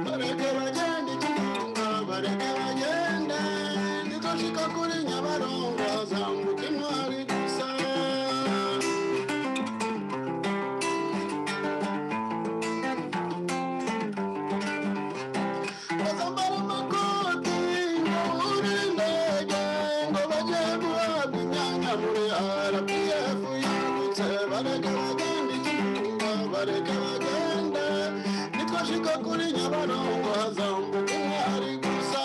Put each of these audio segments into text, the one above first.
bareke bagende ikinyonga bareke bagende nidashika kuri nyabarongo zambuka intwari gusa bazambara amakoti ngo bure indege ngo bajye guhabwa imyanya muri rpf yibutse bareke bagende ikinyonga bareke bagende nitwashika kuri nyabarongo hazambuka intwari gusa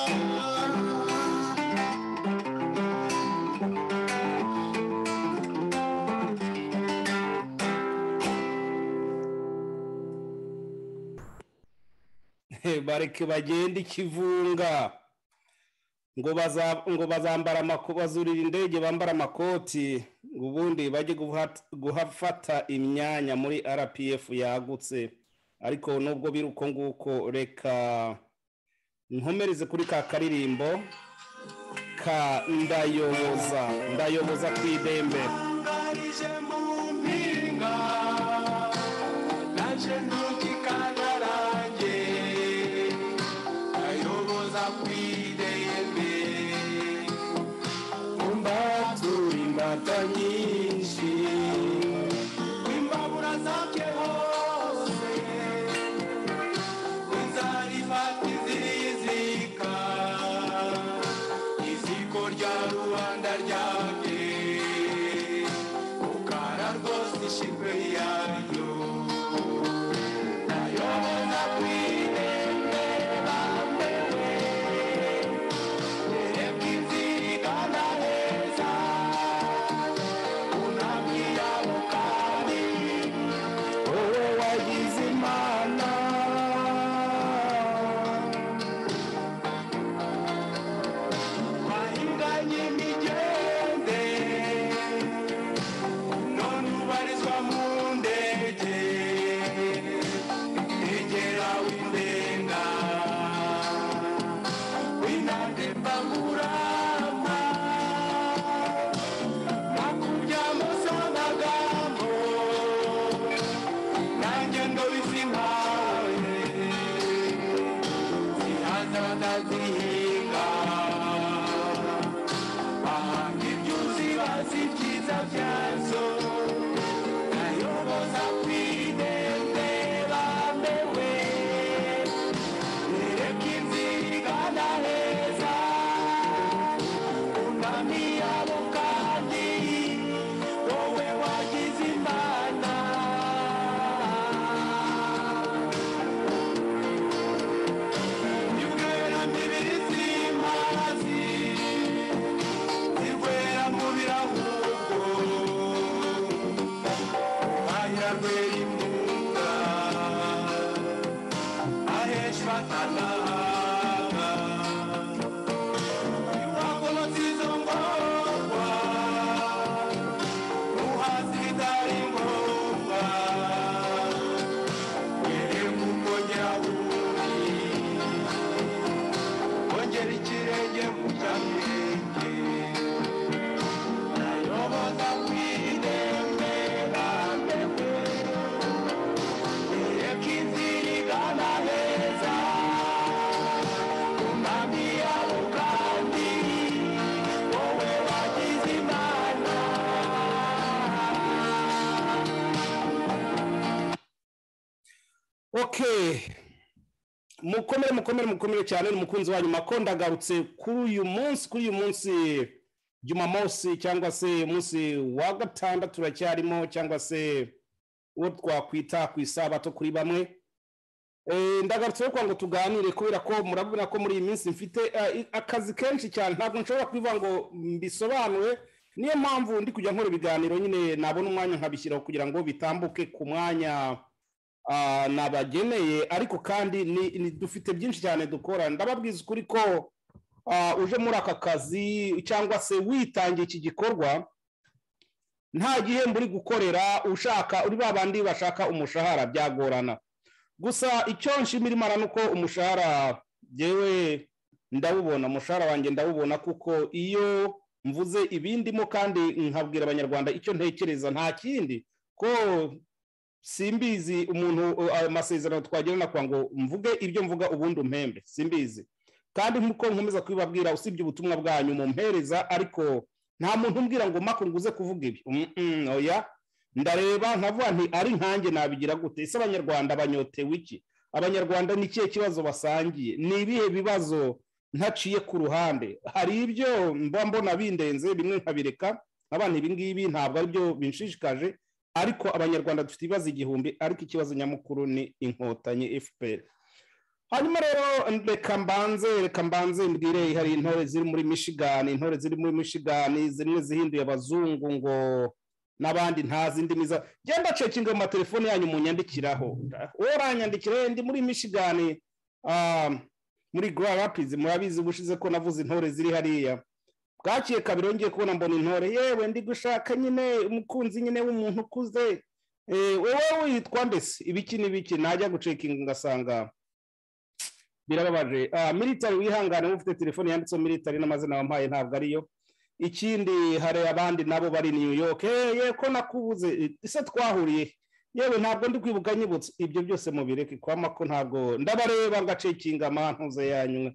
bareke bagende ikivunga ngo baza- ngo bazambara amako- bazurira indege bambara amakoti ngo ubundi bajye guhat- guhafata imyanya muri rpf yagutse ariko nubwo biri uko nguko reka nkomereze kuri ka karirimbo ka ndayoboza ndayoboza ku idembe ngarije mu mpinga naje ntoki kanarange ayoboza kwidembe umbatura imbata nyinshi imbabura zabye hose inzarifata izirizika iziko rya rubanda ryabye ukara rwose ishimwe yaryo nayoboza kwirembe bambewe erebwa inzirikana heza unamira bukari wowe wagize imana wahinganye imigende none ubarizwa mu ndege egera w'indenga w'inande mbangurama nakubya musanagambo nanjye ndobizi nkawe zihaza batazihinga bahanga ibyuzi bazi ibyiza byazo nayoboza kwidende bambewe nereka inzira igana heza unami yabo kandi wowe wagize imana ibwera mibiri z'imazi Igwera mu birahuko, ahira rwera imbuga, ahesha batanaga. Iwagomotse izo ngorwa, uhaza ibitari ngombwa, were kuko nyirahuri, wongera ikirenge mu cyamenge. Nayoboza kwidembe bambewe, ereka inzira igana heza, umwami yabo kandi wowe wagize imana. okay mukomere mukomere mukomere cyane ni umukunzi wanyu makonda agarutse kuri uyu munsi kuri uyu munsi jumamosi cyangwa se umunsi wa gatandatu turacyarimo cyangwa se uwo twakwita ku isabato kuri bamwe Eh, ndagarutse rero kugira ngo tuganire kubera ko murabona ko muri iyi minsi mfite eh, akazi kenshi cyane ntabwo nshobora kubivuga ngo mbisobanure niyo mpamvu ndi kujya nkora ibiganiro nyine nabona umwanya nkabishyiraho kugira ngo bitambuke ku mwanya ah, nabageneye ariko kandi ni- ni- dufite byinshi cyane dukora ndababwiza ukuri ko ah, uje muri aka kazi cyangwa se witangiye iki gikorwa nta gihembo uri gukorera ushaka uri ba bandi bashaka umushahara byagorana gusa icyo nshimirimana ni uko umushahara yewe ndawubona umushahara wanjye ndawubona kuko iyo mvuze ibindimo kandi nkabwira abanyarwanda icyo ntekereza nta kindi ko simbizi umuntu ayo masezerano twagirana kwa ngo mvuge ibyo mvuga ubundi umpembe simbizi kandi nk'uko nkomeza kubibabwira usibye ubutumwa bwanyu mumpereza ariko nta muntu umbwira ngo mako nguze kuvuga ibi Mm, mm, oya ndareba nkavuga nti ari nkanjye nabigira gute ese abanyarwanda banyotewe iki abanyarwanda ni ikihe kibazo basangiye ni ibihe bibazo ntaciye ku ruhande hari ibyo mba mbona bindenze bimwe nkabireka abana ibi ngibi ntabwo ari byo binshishikaje ariko abanyarwanda dufite ibibazo igihumbi ariko ikibazo nyamukuru ni inkotanyi fpr hanyuma rero reka mbanze reka mbanze mbwire hari intore ziri muri michigan intore ziri muri michigan zimwe zihinduye abazungu ngo n'abandi ntazi indimi za genda cekinga mu matelefone yanyu munyandikiraho uranyandikira ndi muri michigan ah, muri grand rapids murabizi ubushize ko navuze intore ziri hariya bwakiye kabiri yongeye kubona mbona intore yewe ndi gushaka nyine umukunzi nyine w'umuntu ukuze Eh, wowe witwa mbese ibiki n'ibiki najya gucekinga ngasanga birababaje Ah, military wihangane ufite telefone yanditseho military n'amazina wampaye ntabwo ariyo ikindi hari abandi nabo bari new york "Eh, ye ko nakubuze ese twahuriye yewe ntabwo ndi kwibuka nyibutse ibyo byose mubireke kwama ko ntabwo ndabareba ngacekinga amantuze yanyu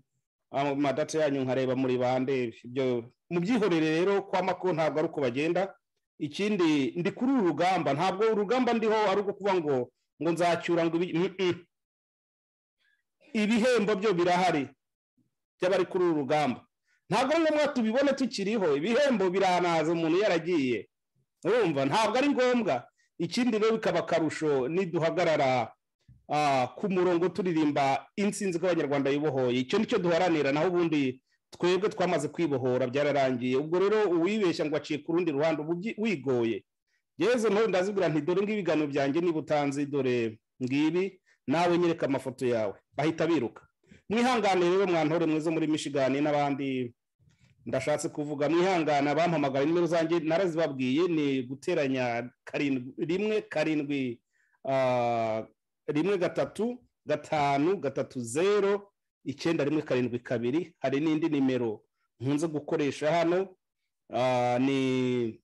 ah, madata yanyu nkareba muri bande ibyo mubyihorere rero kwama ko ntabwo ari uko bagenda ikindi ndi kuri uru rugamba ntabwo urugamba ndiho ari uko kuba ngo ngo nzacyura ngo ibi Mm, mm. ibihembo byo birahari by'abari kuri uru rugamba ntabwo ari ngombwa tubibone tukiriho ibihembo biranaza umuntu yaragiye urumva ntabwo ari ngombwa ikindi rero bikaba akarusho niduhagarara ah, ku murongo turirimba insinzi ko abanyarwanda bibohoye icyo nicyo duharanira naho ubundi twebwe twamaze kwibohora byararangiye ubwo rero uwibeshya ngo aciye ku rundi ruhande uba ubyi- wigoye yezu ntore ndazibwira nti dore ngibi ibiganiro byanjye niba utanzi dore ngibi nawe nyereka amafoto yawe bahita biruka mwihangane rero mwantore mwiza muri michigan n'abandi ndashatse kuvuga mwihangane abampamagara nimero zanjye narazibabwiye ni guteranya karindwi rimwe karindwi ah, rimwe gatatu gatanu gatatu zero icyenda rimwe karindwi kabiri hari n'indi nimero nkunze gukoresha hano ah, ni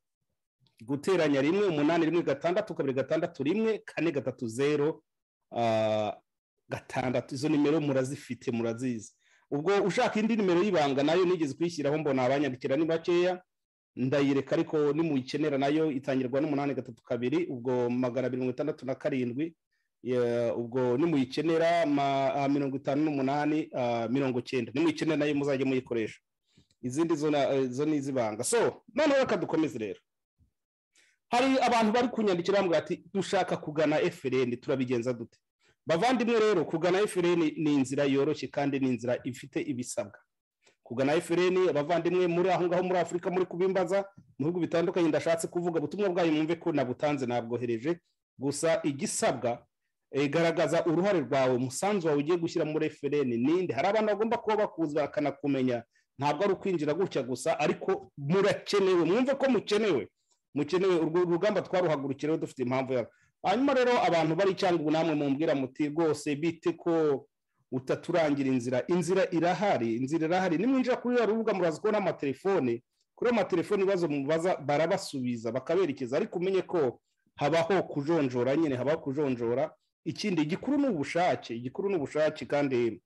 guteranya rimwe umunani rimwe gatandatu kabiri gatandatu rimwe kane gatatu zero ah, gatandatu izo nimero murazifite murazizi ubwo ushaka indi nimero y'ibanga nayo nigeze kuyishyiraho mbona abanyandikira ni bakeya ndayireka ariko nimuyikenera nayo itangirwa n'umunani gatatu kabiri ubwo magana abiri mirongo itandatu na karindwi Ya, ubwo nimuyikenera ma- ah, mirongo itanu n'umunani ah, mirongo cyenda nimuyikenera nayo muzajye muyikoresha izindi zo na- eh, zo ni iz'ibanga so noneho reka dukomeze rero hari abantu bari kunyandikira bambwira ati dushaka kugana frn turabigenza dute bavandimwe rero kugana FLN ni inzira yoroshye kandi ni inzira ifite ibisabwa kugana FLN abavandimwe muri aho ngaho muri afurika muri kubimbaza mu bihugu bitandukanye ndashatse kuvuga ubutumwa bwayo mwumve ko nabutanze nabwohereje gusa igisabwa eh, garagaza uruhare rwawe umusanzu wawe ugiye gushyira muri FLN ninde hari abantu bagomba kuba bakuzi bakanakumenya ntabwo ari ukwinjira gutya gusa ariko murakenewe mwumve ko mukenewe mukenewe urwo rugamba twaruhagurukireho dufite impamvu yabwo hanyuma rero abantu bari cyangwa ubu namwe mumbwira muti rwose bite ko utaturangira inzira inzira irahari inzira irahari nimwinjira kuri ruriya rubuga muraza kubona amatelefone kuri ayo matelefone ibibazo mubaza barabasubiza bakaberekeza ariko umenye ko habaho kujonjora nyine habaho kujonjora ikindi igikuru ni ubushake igikuru ni ubushake kandi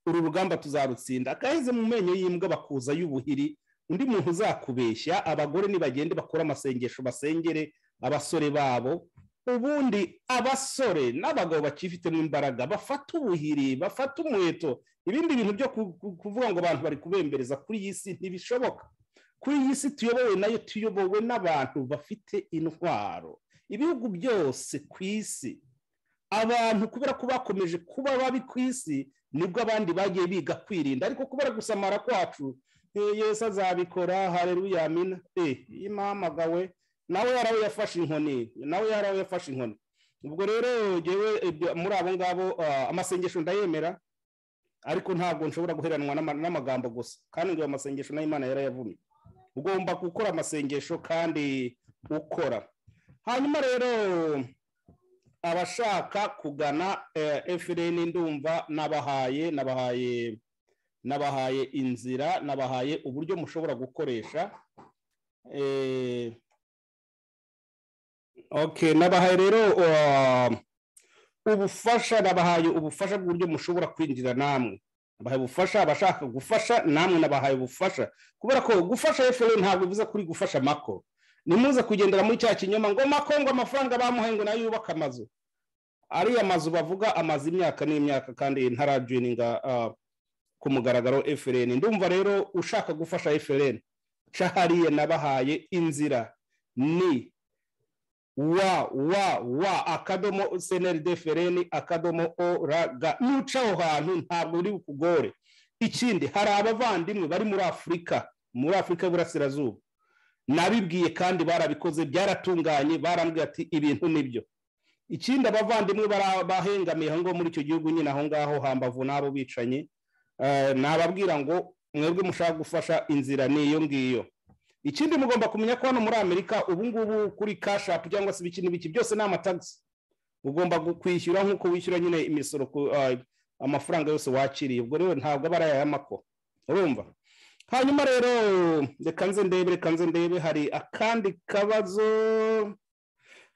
uru rugamba tuzarutsinda agaheze mu menyo y'imbwa bakuza y'ubuhiri undi muntu uzakubeshya abagore nibagende bakore amasengesho basengere abasore babo ubundi abasore n'abagabo bakifitemo imbaraga bafata ubuhiri bafata umuheto ibindi bintu byo ku- ku- kuvuga ngo abantu bari kubembereza kuri iyi si ntibishoboka kuri iyi si tuyobowe nayo tuyobowe n'abantu bafite intwaro ibihugu byose ku isi abantu kubera ko bakomeje kuba babi ku isi nibwo abandi bagiye biga kwirinda ariko kubera gusamara kwacu "Eh, yesu azabikora hareruya amina eh imahamagawe nawe yarawe yafashe inkoni nawe yarawe yafashe inkoni ubwo rero ngewe ibyo- muri abo ngabo ah, amasengesho ndayemera ariko ntabwo nshobora guheranwa n'ama- n'amagambo gusa kandi ngo ayo masengesho nayo imana yarayavumye ugomba gukora amasengesho kandi ukora hanyuma rero abashaka kugana efuperi ndumva nabahaye nabahaye nabahaye inzira nabahaye uburyo mushobora gukoresha Eh, okay nabahaye rero uh, ubufasha nabahaye ubufasha bw'uburyo mushobora kwinjira namwe nabahaye ubufasha abashaka gufasha namwe nabahaye ubufasha kubera ko gufasha efuperi ntabwo bivuze kuri gufasha mako nimuze kugendera muri cya kinyoma ngo makongo amafaranga bamuhaye ngo nayo yubake amazu ariya mazu bavuga amaze imyaka n'imyaka kandi ntarajoyininga ah, ku mugaragaro efuperi ndumva rero ushaka gufasha efuperi ca hariya nabahaye inzira ni wa wa wa akadomo seneri defereni akadomo o ra ga nuca aho hantu ntabwo biri bukugore ikindi hari abavandimwe bari muri afurika muri afurika y'uburasirazuba nabibwiye kandi barabikoze byaratunganye barambwira ati ibintu nibyo ikindi abavandimwe bara- bahengamiye aho ngaho muri icyo gihugu nyine aho ngaho hambavu n'abo bicanyi eh, nababwira ngo mwebwe mushaka gufasha inzira ni iyo ngiyo ikindi mugomba kumenya ko hano muri amerika ubu ngubu kuri kashapu cyangwa se ibiki n'ibiki byose ni amatagisi ugomba gu- kwishyura nk'uko wishyura nyine imisoro ku eh, amafaranga yose wakiriye ubwo rero ntabwo aba ari ay'amako urumva hanyuma rero reka nze ndebe reka nze ndebe hari akandi kabazo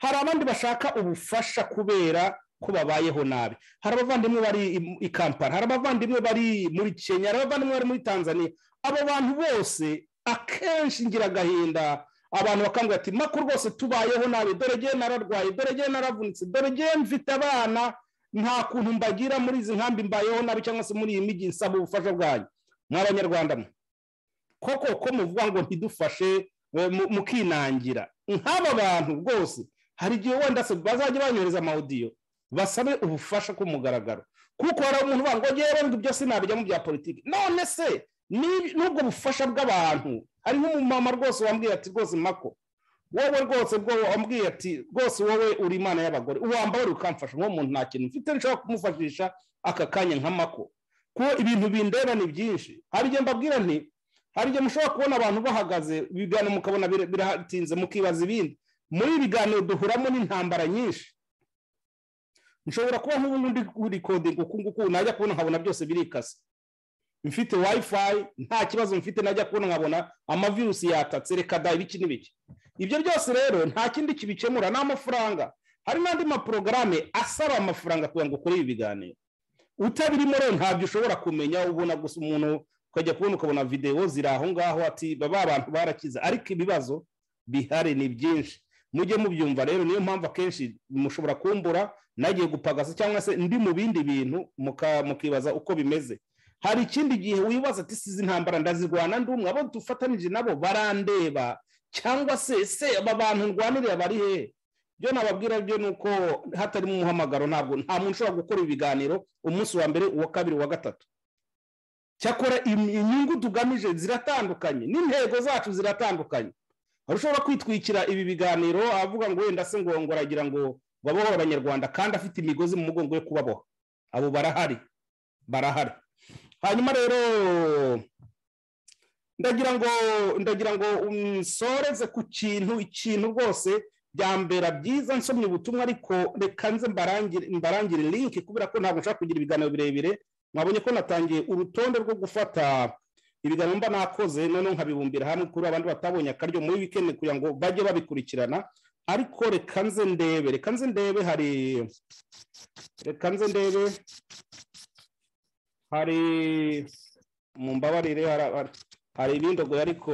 hari abandi bashaka ubufasha kubera ko babayeho nabi hari abavandimwe bari i- i kampala hari abavandimwe bari muri kenya hari abavandimwe bari muri tanzania abo bantu bose akenshi ngira agahinda abantu bakambwira ati mako rwose tubayeho nabi dore ngewe nararwaye dore ngewe naravunitse dore ngewe mfite abana nta kuntu mbagira muri izi nkambi mbayeho nabi cyangwa se muri iyi migi nsaba ubufasha bwanyu mw'abanyarwanda mwe koko ko muvuga ngo ntidufashe we- mu- mukinangira nk'aba bantu rwose hari igihe wenda se bazajya banyohereza amawudiyo basabe ubufasha ku mugaragaro kuko hari umuntu uvuga ngo ngewe ngo ibyo sinabijyamo bya politiki none se ni- n'ubwo bufasha bw'abantu hari nk'umumama rwose wambwiye ati rwose mako wowe rwose bwo wambwiye ati rwose wowe uri imana y'abagore wambaye ukamfasha nk'uwo muntu nta kintu mfite nshobora kumufashisha aka kanya nka mako kuko ibintu bindeba ni byinshi hari igihe mbabwira nti hari igihe mushobora kubona abantu bahagaze ibiganiro mukabona bira- biratinze mukibaza ibindi muri ibi biganiro duhuramo n'intambara nyinshi nshobora kuba nk'ubu ndi kurikodinga uku nguku najya kubona nkabona byose birikase mfite wifi nta kibazo mfite najya kubona nkabona amavirusi yatatse reka da ibiki n'ibiki ibyo byose rero nta kindi kibikemura ni amafaranga hari n'andi maporogaramu asaba amafaranga kugira ngo ukore ibi biganiro utabirimo rero ntabyo ushobora kumenya ubona gusa umuntu ukajya kubona ukabona videwo ziri aho ngaho ati ba bantu barakize ariko ibibazo bihari ni byinshi mujye mubyumva rero niyo mpamvu akenshi mushobora kumbura nagiye gupagasa cyangwa se ndi mu bindi bintu muka- mukibaza uko bimeze hari ikindi gihe wibaza ati sizi intambara ndazirwana ndi umwe abo dufatanije nabo barandeba cyangwa se se aba bantu ndwanirira bari hehe byo nababwira byo ni uko hatarimo umuhamagaro ntabwo nta muntu ushobora gukora ibiganiro umunsi wa mbere uwa kabiri uwa gatatu cyakora im- inyungu tugamije ziratandukanye n'intego zacu ziratandukanye hari ushobora kwitwikira ibi biganiro avuga ngo wenda se ngo aragira ngo babohore abanyarwanda kandi afite imigozi mu mugongo yo kubaboha abo barahari barahari hanyuma rero ndagira ngo ndagira ngo nsoreze ku kintu ikintu rwose byambera byiza nsomye ubutumwa ariko reka nze mbarangire mbarangire link kubera ko ntabwo nshaka kugira ibiganiro birebire mwabonye ko natangiye urutonde rwo gufata ibiganiro mba nakoze noneho nkabibumbira hamwe kuri abandi batabonye akaryo muri weekend kugira ngo bajye babikurikirana ariko reka nze ndebe reka nze ndebe hari reka nze ndebe hari mumbabarire hari- hari- hari ibindogoye ariko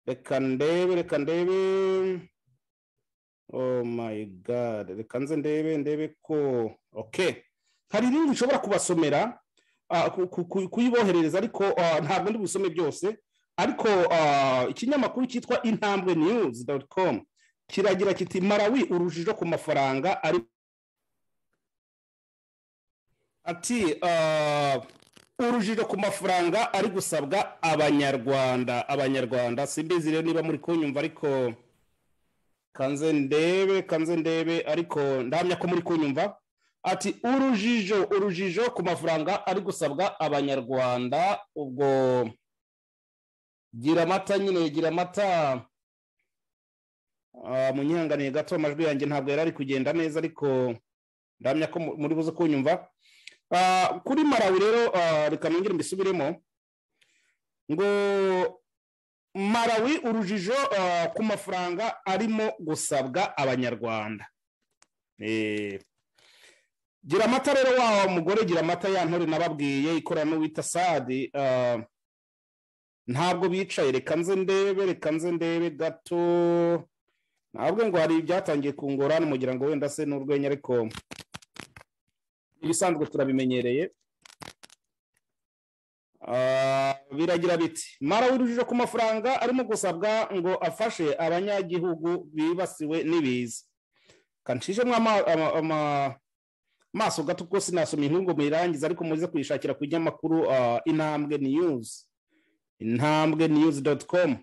reka ndebe reka ndebe oh my god reka nze ndebe ndebe ko okay hari ibindi nshobora kubasomera ah, ku- ku- ku- kuyiboherereza ariko ah, ntabwo ndi busome byose ariko ah, ikinyamakuru cyitwa intambwe news com kiragira kiti marawi urujijo ku mafaranga ari ati ah, urujijo ku mafaranga ari gusabwa abanyarwanda abanyarwanda simbizi rero niba muri kunyumva ariko kanze ndebe kanze ndebe ariko ndahamya ko muri kunyumva ati urujijo urujijo ku mafaranga ari gusabwa abanyarwanda ubwo gira amata nyine gira amata Ah, munyihanganiye gato amajwi yanjye ntabwo yari ari kugenda neza ariko ndahamya ko mu- muri buze kunyumva Ah, kuri marawi rero ah, reka nongere mbisubiremo ngo marawi urujijo ah, ku mafaranga arimo gusabwa abanyarwanda Eh, gira amata rero wa mugore gira amata ya ntore nababwiye ikorana n'uwita sadi ah, ntabwo bicaye reka nze ndebe reka nze ndebe gato ntabwo ngo hari ibyatangiye kungora n'umugira ngo wenda se n'urwenya ariko ibisanzwe turabimenyereye Ah, biragira biti mara w'urujijo ku mafaranga arimo gusabwa ngo afashe abanyagihugu bibasiwe n'ibiza kanshijemo ama- ama- ama- amaso gato kuko sinasoma inkuru ngo muyirangize ariko muze kuyishakira ku kinyamakuru ah, intambwe news intambwe news doti komu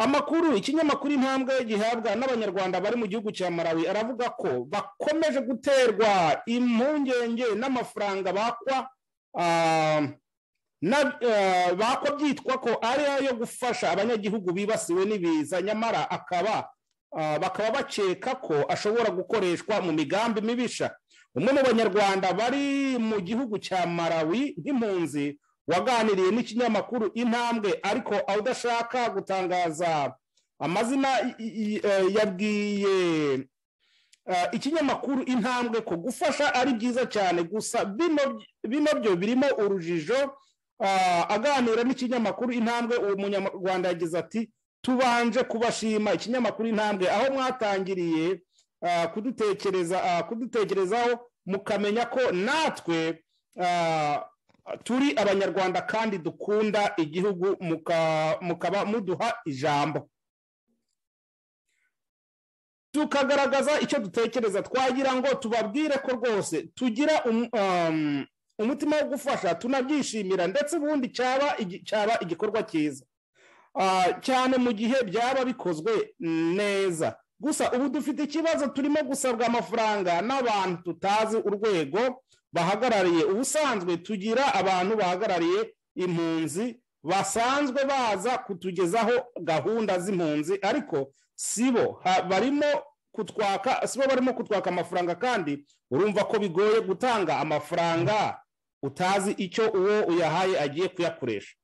amakuru ikinyamakuru intambwe gihabwa n'abanyarwanda bari mu gihugu cya marawi aravuga ko bakomeje guterwa impungenge n'amafaranga bakwa ah, na- ah, bakwa byitwa ko ari ayo gufasha abanyagihugu bibasiwe n'ibiza nyamara akaba ah, bakaba bakeka ko ashobora gukoreshwa mu migambi mibisha umwe mu banyarwanda bari mu gihugu cya marawi nk'impunzi waganiriye n'ikinyamakuru intambwe ariko aho udashaka gutangaza amazina i- i- eh, yabwiye eh, ikinyamakuru intambwe ko gufasha ari byiza cyane gusa bino bino byo birimo urujijo ah, aganira n'ikinyamakuru intambwe uwo munyarwanda yagize ati tubanje kubashima ikinyamakuru intambwe aho mwatangiriye ah, kudutekereza ah, kudutekerezaho mukamenya ko natwe ah, turi abanyarwanda kandi dukunda igihugu muka- mukaba muduha ijambo tukagaragaza icyo dutekereza twagira ngo tubabwire ko rwose tugira um- um, umutima wo gufasha tunabyishimira ndetse ubundi cyaba igi- cyaba igikorwa cyiza Ah, cyane mu gihe byaba bikozwe neza gusa ubu dufite ikibazo turimo gusabwa amafaranga n'abantu tutazi urwego bahagarariye ubusanzwe tugira abantu bahagarariye impunzi basanzwe baza kutugezaho gahunda z'impunzi ariko sibo ha- barimo kutwaka sibo barimo kutwaka amafaranga kandi urumva ko bigoye gutanga amafaranga utazi icyo uwo uyahaye agiye kuyakoresha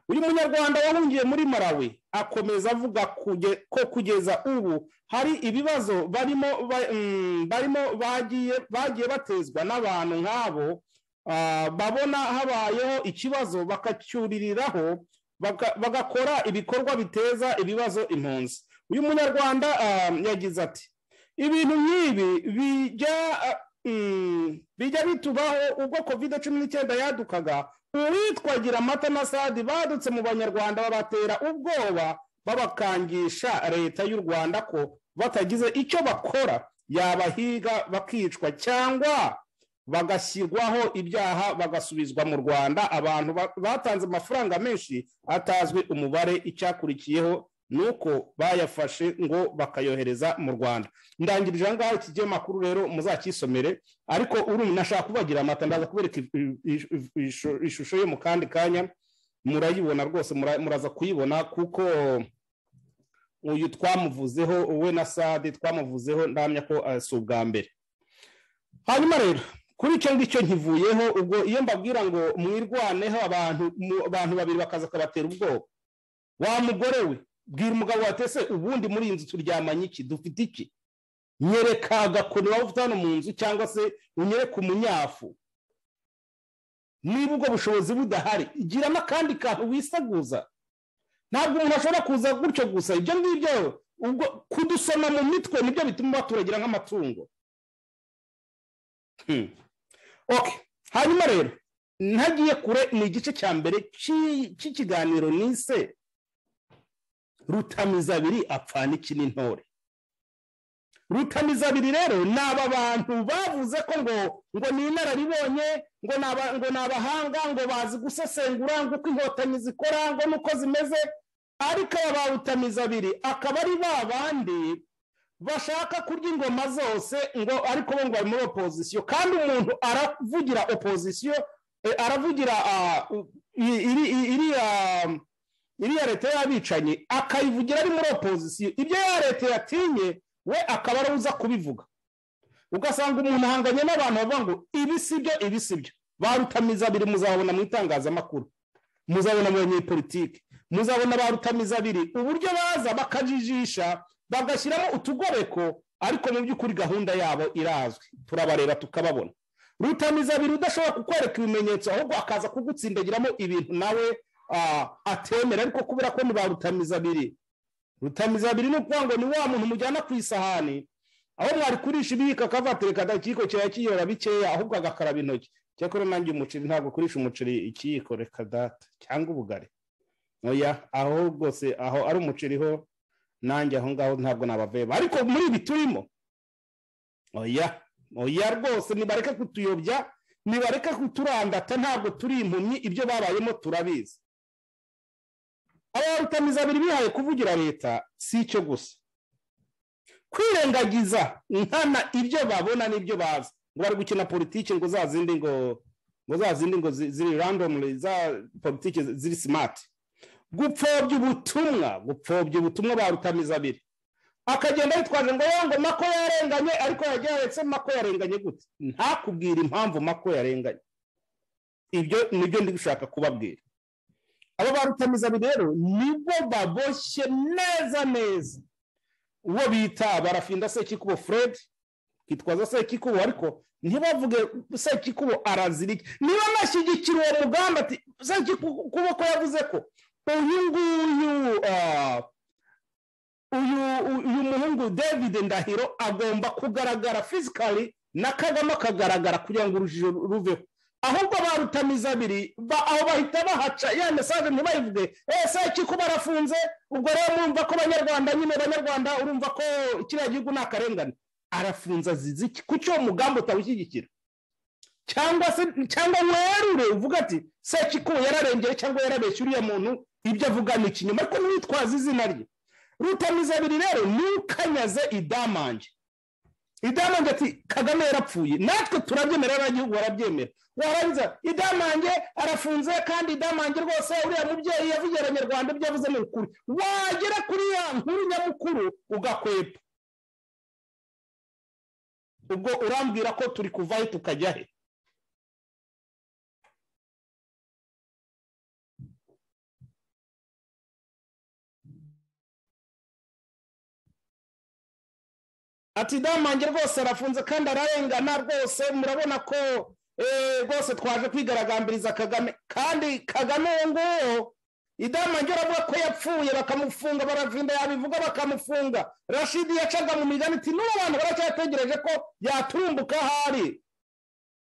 uyu munyarwanda wahungiye muri marawi akomeza avuga kuge- ko kugeza ubu hari ibibazo barimo ba- mm, barimo bagiye bagiye batezwa n'abantu nk'abo ah, babona habayeho ikibazo bakacyuririraho baka- bagakora ibikorwa biteza ibibazo impunzi uyu munyarwanda ah, yagize ati ibintu nk'ibi bijya ah, mm, bijya bitubaho ubwo covid cumi n'icyenda yadukaga uwitwa Giramata na Sadi badutse mu banyarwanda babatera ubwoba babakangisha leta y'u Rwanda ko batagize icyo bakora yabahiga bakicwa cyangwa bagashyirwaho ibyaha bagasubizwa mu Rwanda abantu ba- batanze amafaranga menshi atazwi umubare icyakurikiyeho nuko bayafashe ngo bakayohereza mu Rwanda ndangirije aha ngaha iki makuru rero muzakisomere ariko urumva nashaka kubagira amata ndaza kubereka i- i- i- ishusho- ishusho ye mu kandi kanya murayibona rwose mura- muraza kuyibona kuko uyu twamuvuzeho we na sade twamuvuzeho ndamya ko eh, si ubwa mbere hanyuma rero kuri icyo ngicyo nkivuyeho ubwo iyo mbabwira ngo mwirwaneho abantu mu- abantu babiri bakaza akabatera ubwoba wa mugore we bwira umugabo watese ubundi muri iyi nzu turyamanye iki dufite iki nyereka agakoni waba ufite hano mu nzu cyangwa se unyereke umunyafu niba ubwo bushobozi budahari gira n'akandi kantu wiseguza ntabwo umuntu ashobora kuza gutyo gusa ibyo ngibyo ubwo kudusoma mu mitwe nibyo bituma baturagira nk'amatungo Hmm. Okay. hanyuma rero ntagiye kure ni igice cya mbere cy'i- cy'ikiganiro nise rutamizabiri apfana iki n'intore rutamizabiri rero ni aba bantu bavuze ko ngo ngo ni inararibonye ngo ni aba- ngo ni abahanga ngo bazi gusesengura ngo uko inkotanyi zikora ngo nuko zimeze ariko aba ba rutamizabiri akaba ari ba bandi bashaka kurya ingoma zose ngo ariko bo ngo bari muri opozisiyo kandi umuntu aravugira opozisiyo eh, aravugira ah, i- iri- i- iriya iriya leta y'abicanyi akayivugira ari muri opozisiyo ibyo ya leta yatinye we akaba ariwe uza kubivuga ugasanga umuntu ahanganye n'abantu bavuga ngo ibi si byo ibi si byo ba rutamizabiri muzabona mu itangazamakuru muzabona mu banyepolitike muzabona ba rutamizabiri uburyo baza bakajijisha bagashyiramo utugoreko ariko mu by'ukuri gahunda yabo irazwi turabareba tukababona rutamizabiri udashobora kukwereka ibimenyetso ahubwo akaza kugutsindagiramo ibintu nawe ah, atemera ariko kubera ko ni ba rutamizabiri rutamizabiri ni ukuvuga ngo ni wa muntu mujyana ku isahani aho mwari kurisha ibiyiko akava atereka akiyiko cyaba kiyora bikeya ahubwo agakaraba intoki cyakora nanjye umuceri ntabwo kurisha umuceri ikiyiko reka data cyangwa ubugari oya aho rwose aho ari umuceri ho nanjye aho ngaho ntabwo nabaveba ariko muri ibi turimo oya oya rwose nibareke kutuyobya nibareke kuturandata ntabwo turi impumyi ibyo babayemo turabizi aba rutamizabiri bihaye kuvugira leta si icyo gusa kwirengagiza nkana ibyo babona n'ibyo bazi ngo bari gukina politiki ngo za zindi ngo ngo za zindi ngo zi- ziri randomly za politiki ziri simati gupfobya ubutumwa gupfobya ubutumwa ba rutamizabiri akagenda yitwaje ngo "Yo, ngo mako yarenganye ariko yageretse mako yarenganye gute ntakubwira impamvu mako yarenganye ibyo nibyo ndi gushaka kubabwira abo ba rutamizabiri rero nibo baboshye neza neza uwo bita barafinda sekikubo fred kitwaza sekikubo ariko ntibavuge sekikubo arazira iki niba anashyigikira uwo mugamba ati sekikubo ko yavuze ko uyu nguyu ah, uyu uyu muhungu david ndahiro agomba kugaragara fizikali na kagame akagaragara kugira ngo urujijo ruveho ahubwo ba rutamizabiri ba- aho bahita bahaca ya mesaje ntibayivuge ese kikuba arafunze ubwo rero murumva ko abanyarwanda nyine abanyarwanda urumva ko kiriya gihugu ni akarengane arafunze azize iki kuki uwo mugambi utawushyigikira cyangwa se cyangwa werure uvuga ati se kikuba yararengeye cyangwa yarabeshye uriya muntu ibyo avuga ni ikinyoma ariko ntiwitwaze izina rye rutamizabiri rero ntukanyaze idamange idamange ati kagame yarapfuye natwe turabyemera abanyagihugu barabyemera warangiza idamange arafunze kandi idamange rwose uriya mubyeyi yavugiye abanyarwanda ibyo yavuze ni ukuri wagera kuri ya nkuru nyamukuru ugakwepa ubwo urambwira ko turi kuvahe tukajya he ati damange rwose arafunze kandi ararengana rwose murabona ko eh, rwose twaje kwigaragambiriza kagame kandi kagame uwo nguwo idamange aravuga ko yapfuye bakamufunga baravinda yabivuga bakamufunga rashidi yacaga mu migani iti n'ubu abantu baracyategereje ko yaturumbuka ahari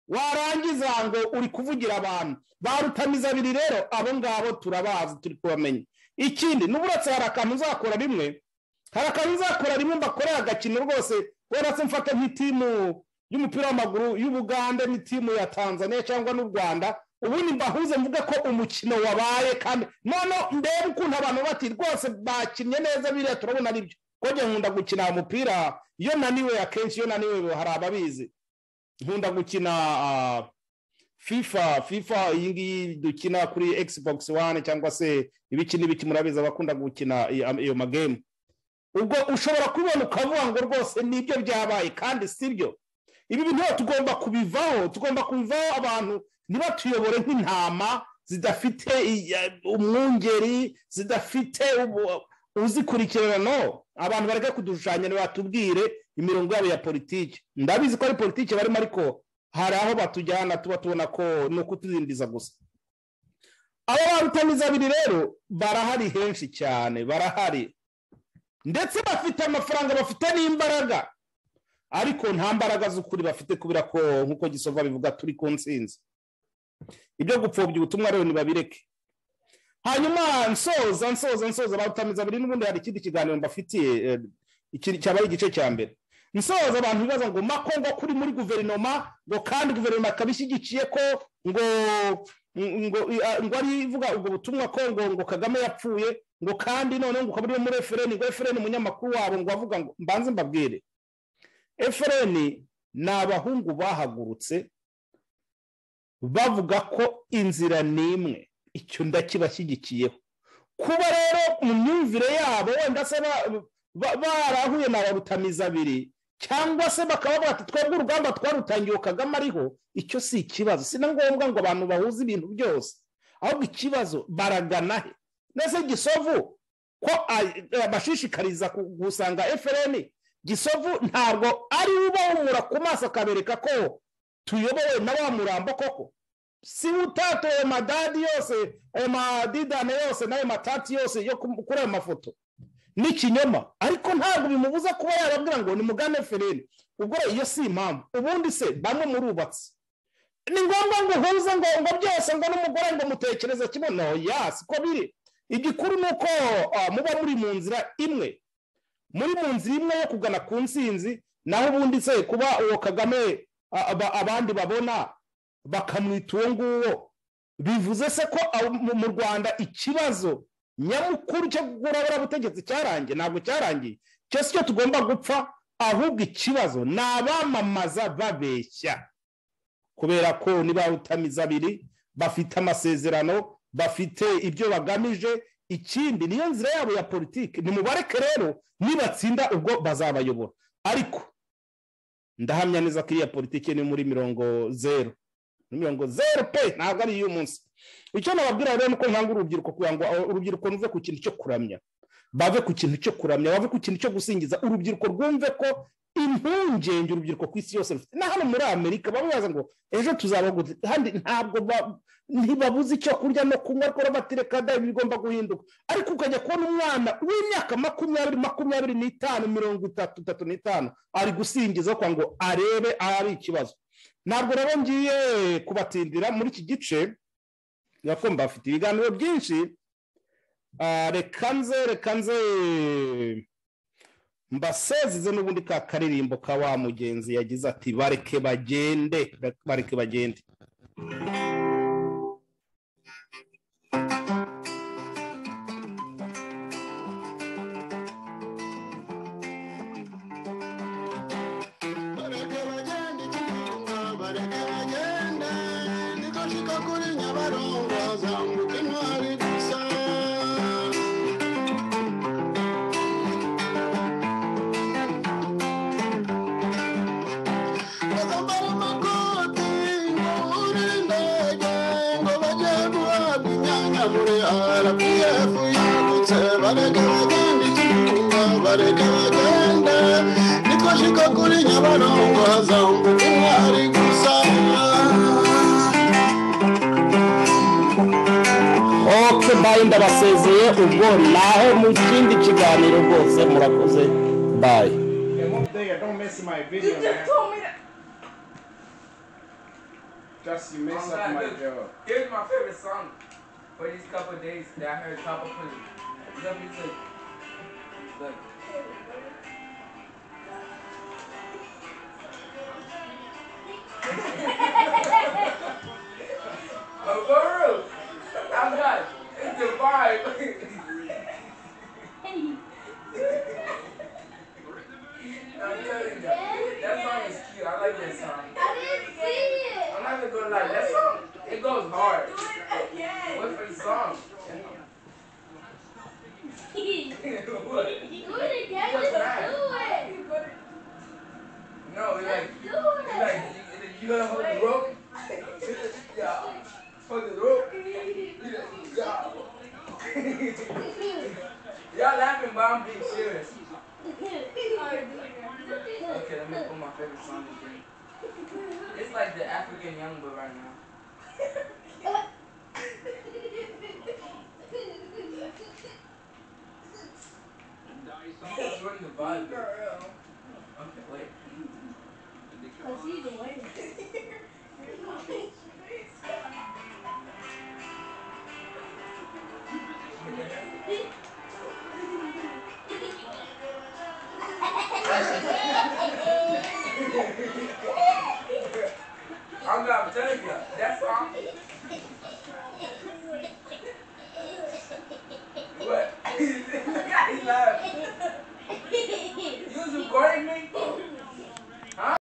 warangiza ngo uri kuvugira abantu ba rutamizabiri rero abo ngabo turabazi turi kubamenya ikindi n'uburatse hari akantu uzakora rimwe hari akantu uzakora rimwe mbakorera agakino rwose uretse mfata nk'itimu y'umupira w'amaguru y'ubugande n'itimu ya tanzania cyangwa n'u rwanda ubundi mbahuze mvuge ko umukino wabaye kandi noneho ndebe ukuntu abantu bati rwose bakinnye neza biriya turabona ari byo kujya nkunda gukina umupira iyo naniwe akenshi iyo naniwe hari ababizi nkunda gukina ah, fifa fifa iyi ngiyi dukina kuri xbox one cyangwa se ibiki n'ibiki murabizi abakunda gukina iyo iyo magemu ubwo ushobora kubibona ukavuga ngo rwose nibyo byabaye kandi si byo ibi bintu rero tugomba kubivaho tugomba kubivaho abantu ntibatuyobore nk'intama zidafite i- ya- umwungeri zidafite ubu- uzikurikirana no abantu bareke kudushushanya batubwire imirongo yabo ya politiki ndabizi ko ari politiki barimo ariko hari aho batujyana tuba tubona ko ni ukutudindiza gusa aba ba rutamizabiri rero barahari henshi cyane barahari ndetse bafite amafaranga bafite n'imbaraga ariko nta mbaraga z'ukuri bafite kubera ko nk'uko gisova bivuga turi ku ntsinzi ibyo gupfobya ubutumwa rero ntibabireke hanyuma nsoza nsoza nsoza batameze abiri n'ubundi hari ikindi kiganiro mbafitiye eh, iki- cyaba ari igice cya mbere nsoza abantu bibaza ngo mako ngo kuri muri guverinoma ngo kandi guverinoma ikaba ishyigikiye ko ngo ngo ngo ari ivuga ubwo butumwa ko ngo ngo kagame yapfuye ngo kandi noneho ngo ukaba uri muri efereni ngo efereni umunyamakuru wabo ngo avuga ngo mbanze mbabwire efereni ni abahungu bahagurutse bavuga ko inzira n'imwe icyo ndakibashyigikiyeho kuba rero mu myumvire yabo wenda se ba- ba- barahuye na barutamiza abiri cyangwa se bakaba bati twebwe urugamba twarutangiye kagame ariho icyo si ikibazo si na ngombwa ngo abantu bahuze ibintu byose ahubwo ikibazo baragana he mbese gisovu ko a- abashishikariza ku- gusanga frn gisovu ntabwo ari we ubahumura ku maso akabereka ko tuyobowe na wa murambo koko si utatoye madadi yose ayo madidane yose n'ayo matati yose yo ku- kuri ayo mafoto ni ikinyoma ariko ntabwo bimubuza kuba yarabwira ngo ni mugane fereni ubwo iyo si impamvu ubundi se bamwe murubatse ni ngombwa ngo uhuze ngo ngo byose ngo n'umugore ngo mutekereze kimwe no ya siko biri igikuru ni uko ah, muba muri mu nzira imwe muri mu nzira imwe yo kugana ku nsinzi naho ubundi se kuba uwo kagame ah, aba- abandi babona bakamwita uwo nguwo bivuze se ko abo mu- mu rwanda ikibazo nyamukuru cyo kurabura ubutegetsi cyarangiye ntabwo cyarangiye cyo si cyo tugomba gupfa ahubwo ikibazo ni abamamaza babeshya kubera ko niba rutamiza abiri bafite amasezerano bafite ibyo bagamije ikindi niyo nzira yabo ya politiki nimubareke rero nibatsinda ubwo bazabayobora ariko ndahamya neza ko iriya politiki ni muri mirongo zeru ni mirongo zeru pe ntabwo ari iy'umunsi icyo nababwira rero ni uko nkangura urubyiruko kugira ngo aho- urubyiruko ruve ku kintu cyo kuramya bave ku kintu cyo kuramya bave ku kintu cyo gusingiza urubyiruko rwumve ko impungenge urubyiruko ku isi yose rufite na hano muri amerika bamwe baza ngo ejo tuzaba gute kandi ntabwo ba- ntibabuze icyo kurya no kunywa ariko batireka da bigomba guhinduka ariko ukajya kubona umwana w'imyaka makumyabiri makumyabiri n'itanu mirongo itatu itatu n'itanu ari gusingiza kwa ngo arebe ahari ikibazo ntabwo rero ngiye kubatindira muri iki gice gakomba bafite ibiganiro byinshi Ah, reka nze reka nze mbasezize n'ubundi ka karirimbo ka wa mugenzi yagize ati bareke bagende bareke bagende bareke bagende ikinyarwanda bareke bagende niko nshika kuri nyabarongo zambuka intwari gusa bazambara amakoti ngo uri indege ngo bajye guhabwa imyanya muri rpf yagutse bareke bagende ikinyarwanda bareke bagende niko nshika kuri nyabarongo hazambuka intwari gusa oke bayi ndabasezeye ubwo naho mu kindi kiganiro rwose murakoze bayi And one day I don't mess my You video, man. just told me that. Just you mess up I'm my glad that- job. Here's my favorite song for these couple of days that I heard Papa put. Let me look. Look. Oh, for real. I'm not. It's the vibe. I'm telling you, that song is cute. I like that song. I didn't see it. I'm not even gonna lie, that song, it goes hard. Do it again. What for the song? what? Do it again. What's Just that? do it. No, it's like, Just do it. it's like, you, you gotta hold the rope. yeah, hold the rope. Yeah. Y'all laughing, but I'm being serious. Okay, let me put my favorite song again. It's like the African Youngboy right now. It's really the vibe. Okay, wait. I'm not telling you, that song,